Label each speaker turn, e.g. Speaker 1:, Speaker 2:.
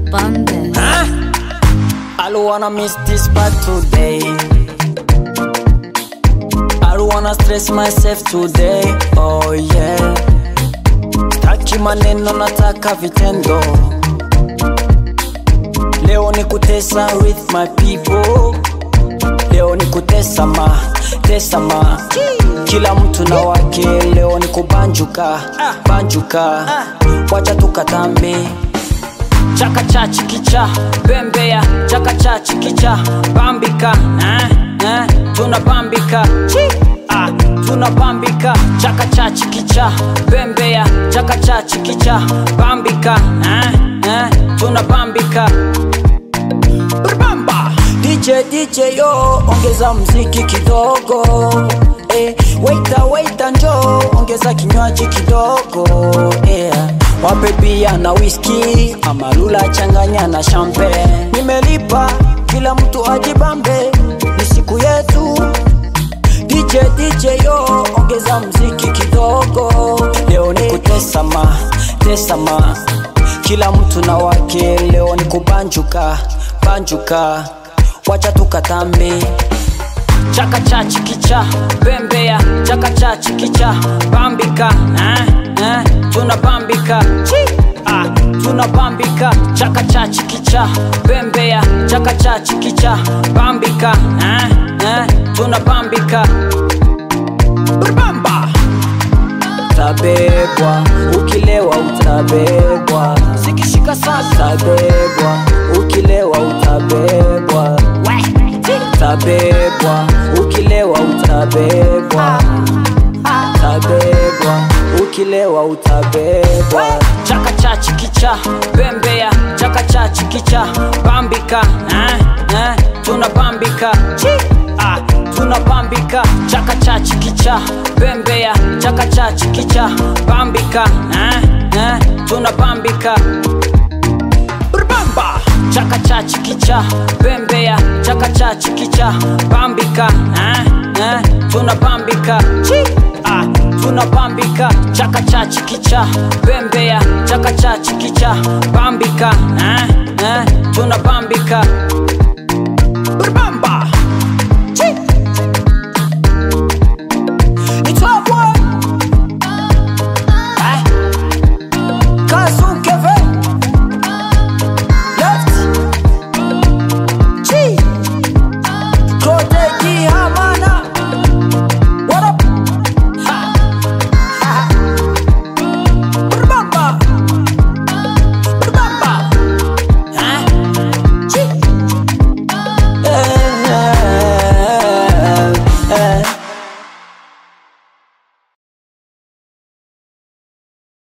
Speaker 1: Bande.
Speaker 2: I don't wanna miss this part today. I don't wanna stress myself today. Oh yeah. Staki maneno nataka vitendo. Leo ni kutesa with my people. Leo ni kutesa ma, tesa ma. Kila mtu na wake, leo ni kubanjuka, banjuka. Wacha tukatambe chaka cha chikicha bembea chaka cha chikicha bambika eh, eh, tunabambika Chi. ah, tunabambika chaka cha chikicha bembea chaka cha chikicha bambika eh, eh, tunabambika Brabamba. DJ DJ yo ongeza mziki kidogo eh, waita waita njo ongeza kinywaji kidogo yeah. Wape bia na whisky amalula changanya na champagne. Nimelipa kila mtu ajibambe, ni siku yetu. DJ DJ yo ongeza mziki kidogo, leo ni kutesa ma tesa ma, kila mtu na wake, leo ni kubanjuka banjuka, wacha tukatambe chaka cha chikicha bembea chaka cha chikicha bambika eh, eh, tunabambika Chi. ah, tunabambika chaka cha chikicha bembea chaka cha chikicha bambika eh, eh, tunabambika Brabamba. Utabebwa ukilewa, utabebwa sikishika sasa, utabebwa ukilewa, utabebwa utabebwa ukilewa, utabebwa utabebwa ukilewa, utabebwa chaka cha chikicha bembea chaka cha chikicha bambika eh, eh, tunabambika Chi. ah, tunabambika chaka cha chikicha bembea chaka cha chikicha bambika eh, eh, tunabambika Brabamba chaka cha chikicha bembea chaka cha chikicha bambika eh, eh, tunabambika Chi. ah, tunabambika chaka cha chikicha bembea chaka cha chikicha bambika eh, eh, tunabambika